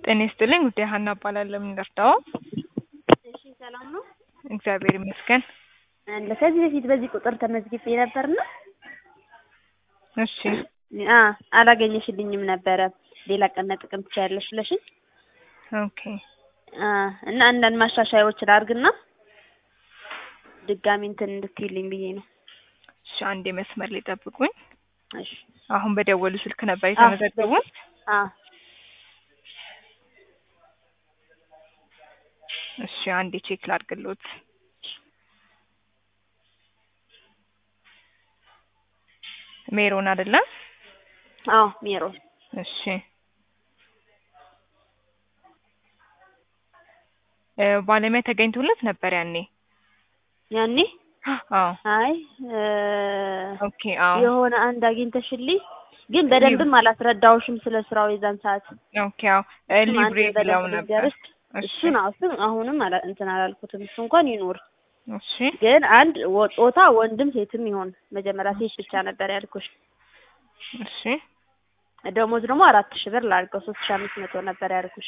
ጤና ይስጥልኝ ውዴ ሀና እባላለሁ። ምን ልርዳዎ? እሺ ሰላም ነው? እግዚአብሔር ይመስገን። አለ ከዚህ በፊት በዚህ ቁጥር ተመዝግቤ ነበርና እሺ አ አላገኘሽልኝም ነበረ ሌላ ቀን መጠቀም ትችያለሽ ብለሽኝ ኦኬ አ እና አንዳንድ ማሻሻያዎች ላድርግና ድጋሚ እንትን እንድትይልኝ ብዬ ነው። እሺ አንዴ መስመር ላይ ጠብቁኝ። እሺ አሁን በደወሉ ስልክ ነበር የተመዘገቡት? አ እሺ አንዴ ቼክ ላድርግሎት። ሜሮን አይደለ? አዎ ሜሮን እሺ እ ባለሙያ ተገኝቶለት ነበር ያኔ? ያኔ አዎ አይ እ ኦኬ አዎ የሆነ አንድ አግኝተሽልኝ ግን በደንብም አላስረዳውሽም ስለ ስራው የዛን ሰዓት ኦኬ አዎ እ እሱም አንድ ሊብሬ ብለው በደንብ ነበር። ልንገርሽ እሺ እሱን አዎ እሱን አሁንም አላ እንትን አላልኩትም እሱ እንኳን ይኑር እሺ ግን አንድ ወ- ጾታ ወንድም ሴትም ይሆን መጀመሪያ ሴት ብቻ ነበር ያልኩሽ እሺ ደሞዝ ደግሞ አራት ሺህ ብር ላድርገው ሶስት ሺህ አምስት መቶ ነበር ያልኩሽ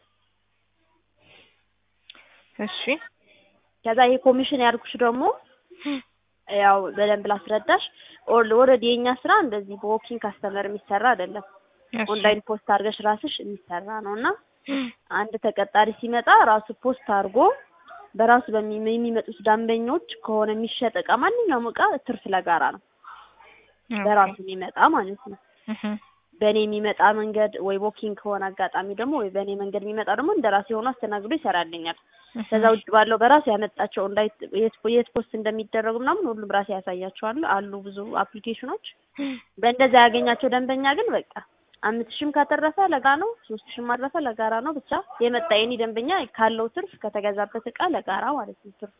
እሺ ከዛ ይሄ ኮሚሽን ያልኩሽ ደግሞ ያው በደንብ ላስረዳሽ ኦልሬዲ የኛ ስራ እንደዚህ በዎኪንግ ካስተመር የሚሰራ አይደለም እሺ ኦንላይን ፖስት አድርገሽ ራስሽ የሚሰራ ነው እና አንድ ተቀጣሪ ሲመጣ ራሱ ፖስት አድርጎ በራሱ በሚ- የሚመጡት ደንበኞች ከሆነ የሚሸጥ እቃ ማንኛውም እቃ ትርፍ ለጋራ ነው በራሱ የሚመጣ ማለት ነው እህ በእኔ የሚመጣ መንገድ ወይ ዎኪንግ ከሆነ አጋጣሚ ደግሞ ወይ በእኔ መንገድ የሚመጣ ደግሞ እንደ ራሴ ሆኖ አስተናግዶ ይሰራልኛል ከዛ ውጭ ባለው በራሱ ያመጣቸው እንዳይ የት የት ፖስት እንደሚደረጉ ምናምን ሁሉም ራሴ ያሳያቸዋል አሉ ብዙ አፕሊኬሽኖች በእንደዛ ያገኛቸው ደንበኛ ግን በቃ አምስት ሺህም ካተረፈ ለጋ ነው ሶስት ሺህም አረፈ ለጋራ ነው ብቻ የመጣ የኔ ደንበኛ ካለው ትርፍ ከተገዛበት እቃ ለጋራ ማለት ነው ትርፍ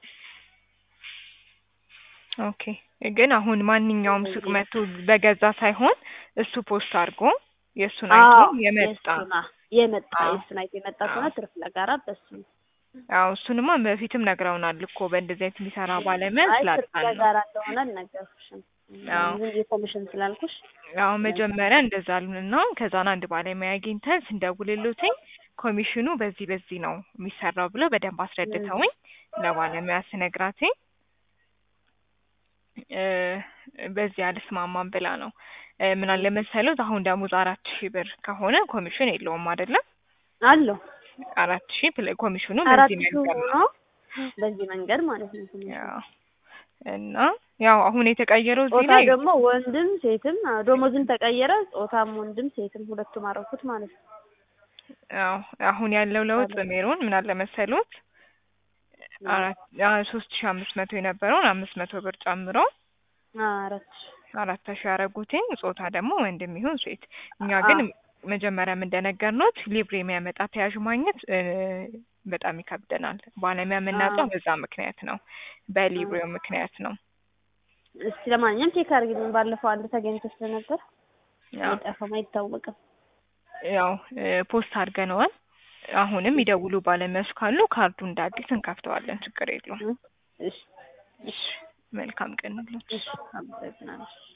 ኦኬ ግን አሁን ማንኛውም ሱቅ መጥቶ በገዛ ሳይሆን እሱ ፖስት አድርጎ የእሱን አይቶ አዎ የመጣ የእሱን አ- የመጣ አዎ። የእሱን አይቶ የመጣ ከሆነ ትርፍ ለጋራ በሱ ነው አዎ እሱንማ በፊትም ነግረውናል እኮ በእንደዚህ አይነት የሚሰራ ባለሙያ አይ ትርፍ ስላጣን ነው። ለጋራ እንደሆነ አልነገርኩሽም አዎ። ዝም ብዬ ኮሚሽን ስላልኩሽ ያው መጀመሪያ እንደዛ አሉንና ከዛን አንድ ባለሙያ አግኝተን ስንደውልሎትኝ ኮሚሽኑ በዚህ በዚህ ነው የሚሰራው ብለው በደንብ አስረድተውኝ ለባለሙያ ስነግራትኝ እ በዚህ አልስማማም ብላ ነው እ ምን አለ መሰሎት አሁን ደሞዝ አራት ሺህ ብር ከሆነ ኮሚሽን የለውም አይደለም አለው አራት ሺህ ፕለ- ኮሚሽኑ አራት በዚህ ሺህ መንገድ ሆኖ ነው በዚህ መንገድ ማለት ነው ትንሽ ያው እና ያው አሁን የተቀየረው እዚህ ጾታ ላይ ደግሞ ወንድም ሴትም አዎ፣ ደሞዝም ተቀየረ ጾታም ወንድም ሴትም ሁለቱም አረኩት ማለት ነው ያው አሁን ያለው ለውጥ ሜሮን ምን አለ መሰሎት አራት ሶስት ሺህ አምስት መቶ የነበረውን አምስት መቶ ብር ጨምሮ አዎ፣ አራት ሺህ አራት ሺህ ያደረጉትኝ ጾታ ደግሞ ወንድም ይሁን ሴት እኛ ግን መጀመሪያም እንደነገርኖት ሊብሬ የሚያመጣ ተያዥ ማግኘት እ በጣም ይከብደናል። ባለሙያ የምናጣው አዎ። በዛ ምክንያት ነው፣ በሊብሬው ምክንያት ነው። እስቲ ለማንኛውም ቼክ አድርጊልኝ ባለፈው አንድ ተገኝቶ ስለነበር ያው አይጠፋም አይታወቅም ያው እ ፖስት አድርገነዋል። አሁንም ይደውሉ ባለሙያዎች ካሉ ካርዱ እንደ አዲስ እንከፍተዋለን፣ ችግር የለውም። እሺ እሺ መልካም ቀን ይሁንልዎት። እሺ አመሰግናለሁ